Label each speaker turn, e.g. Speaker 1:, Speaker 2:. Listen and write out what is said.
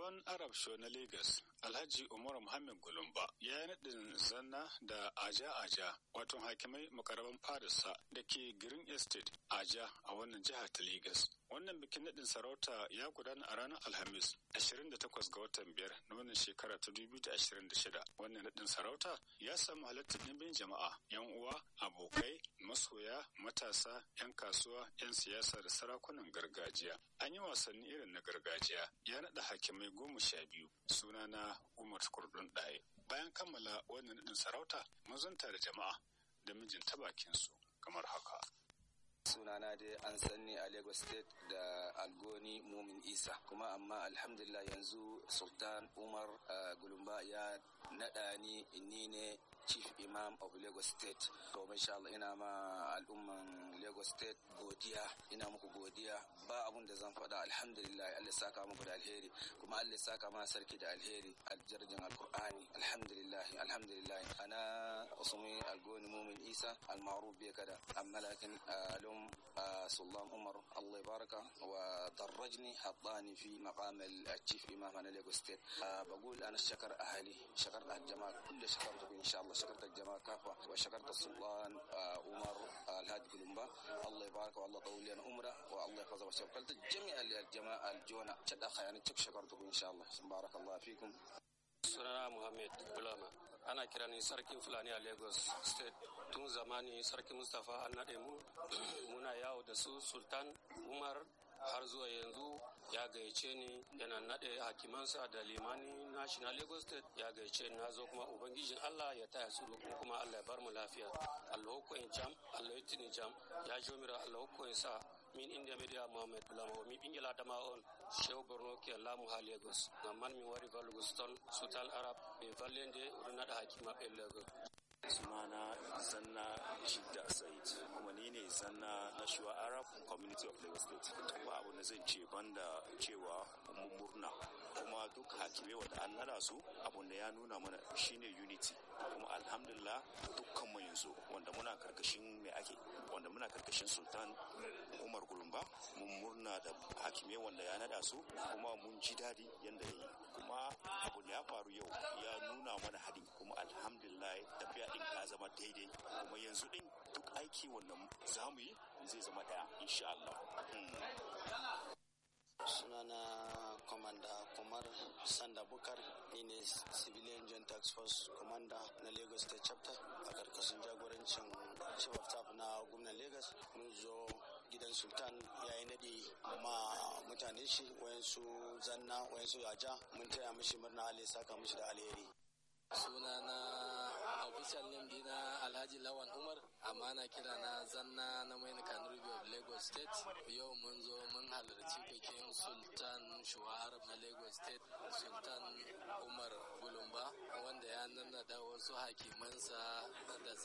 Speaker 1: Sultan Arab Show na Lagos, Alhaji Umar Muhammad Gulumba ya yi naɗin zanna da Aja Aja, wato hakimai makaraban Fadarsa da ke Green Estate Aja a wannan jiha ta Lagos. Wannan bikin naɗin sarauta ya gudana a ranar Alhamis 28 ga watan biyar na wannan shekara ta 2026. Wannan naɗin sarauta ya samu halartar ɗimbin jama'a, 'yan uwa, abokai, masoya, matasa, 'yan kasuwa, 'yan siyasa da sarakunan gargajiya. An yi wasanni irin na gargajiya, ya naɗa hakimai goma sha biyu, sunana Umar Kurdun Ɗaye. Bayan kammala wannan naɗin sarauta, mazanta da jama'a da mijin ta bakinsu kamar haka.
Speaker 2: sunana dai an sanni a lagos state da algoni mumin isa kuma amma alhamdulillah yanzu sultan umar gulumba ya naɗa ni ni ne chief imam of lagos state to insha Allah ina ma al'umman lagos state godiya ina muku godiya ba abun da zan faɗa alhamdulillah Allah saka muku da alheri kuma Allah saka ma sarki da alheri aljarjin alqur'ani alhamdulillah alhamdulillah ana usmi algoni mumin isa almaruf bi kada amma lakin alum سلطان عمر الله يبارك ودرجني حطاني في مقام التشيف امام انا ليجو ستيت بقول انا شكر اهلي شكرت الجماعه كل شكرتكم ان شاء الله شكرت الجماعه كافه وشكرت السلطان عمر الهادي كلمبا الله يبارك والله طول لنا عمره والله يحفظه وشكرت جميع الجماعه الجونه شد اخي يعني شكرتكم ان شاء الله بارك الله فيكم
Speaker 3: sunana Muhammad Bulama ana kira ni sarkin Fulani a Lagos State tun zamani sarki Mustapha an naɗe mu muna yawo da su Sultan Umar har zuwa yanzu ya gayyace ni yana naɗe hakimansa da limani national Lagos State ya gayyace ni na zo kuma ubangijin Allah ya taya su kuma Allah ya bar mu lafiya Allah ko in jam Allah ya tini jam ya jomira Allah ko in sa min india media mohamed bulama mi ɓingel adama on chew borno ke laamu ha lagos ngam man min wari vallugo ston sutal arab ɓe vallende oɗo naɗa hakki maɓɓe lagos
Speaker 4: sunana zanna shidda said kuma ni ne zanna na shuwa arab community of lagos state ba abu da zan ce banda cewa mun murna kuma duk hakimai wanda an nada su abun da ya nuna mana shine unity kuma alhamdulillah dukkan mu yanzu wanda muna karkashin me ake wanda muna karkashin sultan umar gulumba mun murna da hakimai wanda ya nada su kuma mun ji daɗi yanda ya yi kuma abu da ya faru yau ya nuna mana haɗin kuma alhamdulillah tafiya din ta zama daidai kuma yanzu din duk aiki wannan za mu yi zai zama daya insha Allah.
Speaker 5: sunana komanda kumar sanda bukar ni ne civilian joint tax force commander na lagos state chapter a karkashin jagorancin chief of staff na gwamnan lagos mun zo gidan sultan ya yi naɗi ma mutane shi wayansu zanna wayansu yaja mun taya mishi murna allah saka mishi da alheri
Speaker 6: sunana official name dina alhaji lawan umar amma na kira na zanna na main kanurbi of lagos state yau mun zo mun halarci bikin sultan shuwar na lagos state sultan umar gulumba wanda ya nannada wasu hakimansa da